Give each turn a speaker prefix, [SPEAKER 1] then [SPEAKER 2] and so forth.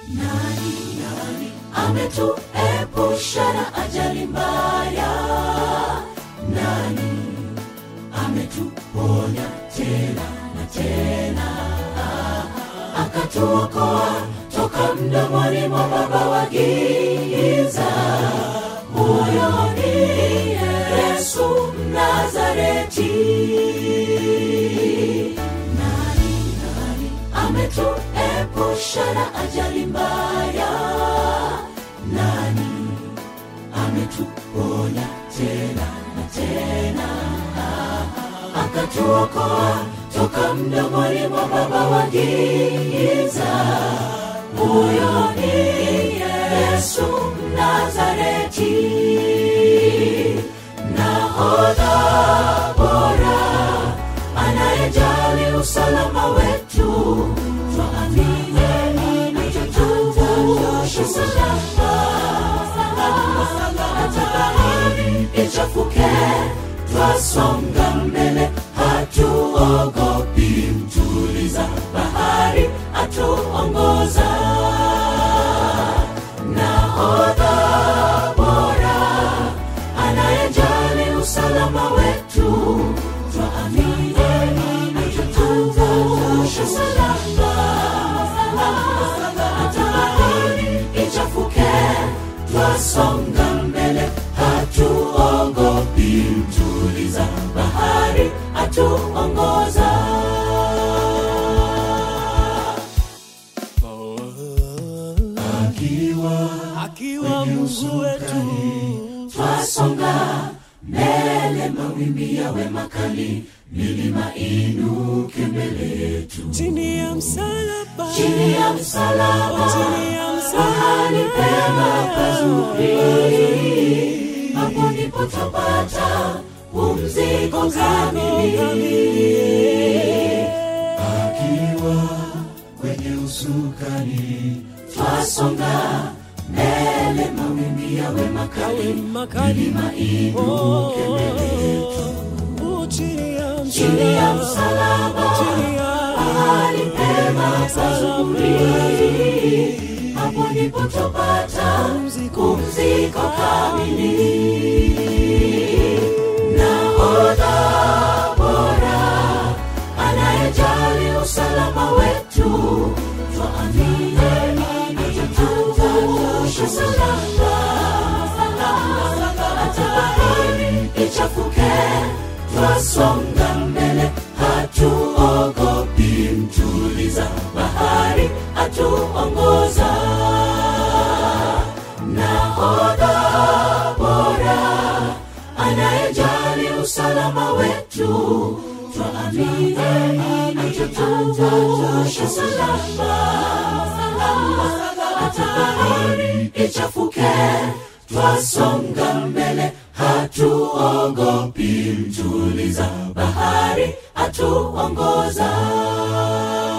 [SPEAKER 1] nani nani ametuepusha na ajali mbaya nani ametuponya tena na tena akatuokoa toka mdomoni mwa baba wa giza huyo ni yesu mnazareti nani nani ametuepusha na ajali mbaya nani ametuponya tena na tena akatuokoa toka mdomoni mwa baba wa giza huyo ni yesu mnazareti nahodha bora anayejali usalama wetu twaamini atatuvusha salama hata bahari ichafuke twasonga mbele hatuogopi mtuliza bahari atuongoza nahodha bora anayejali usalama wetu twaamini atatuvusha salama hata bahari ichafuke twasonga mbele hatuogopi mtuliza bahari atuongoza akiwa
[SPEAKER 2] akiwa Mungu wetu
[SPEAKER 1] twasonga mbele mawimbi yawe makali milima inuke mbele yetu
[SPEAKER 2] chini ya msalaba
[SPEAKER 1] chini ya msalaba
[SPEAKER 2] chini ya
[SPEAKER 1] mahali
[SPEAKER 2] msalaba
[SPEAKER 1] pema pazuri hapo ndipo twapata pumziko kamili akiwa kwenye usukani twasonga mbele mawimbi yawe makali
[SPEAKER 2] makali
[SPEAKER 1] milima inuke mbele yetu
[SPEAKER 2] Oh, chini ya
[SPEAKER 1] chini ya msalaba
[SPEAKER 2] chini ya
[SPEAKER 1] mahali pema pazuri hapo ndipo twapata pumziko kamili nahodha bora anayejali usalama wetu twaamini atatuvusha salama hata bahari ichafuke twasonga mbele hatuogopi mtuliza bahari atuongoza nahodha bora anayejali usalama wetu twaamini atatuvusha salama hata bahari ichafuke twasonga mbele hatuogopi mtuliza bahari atuongoza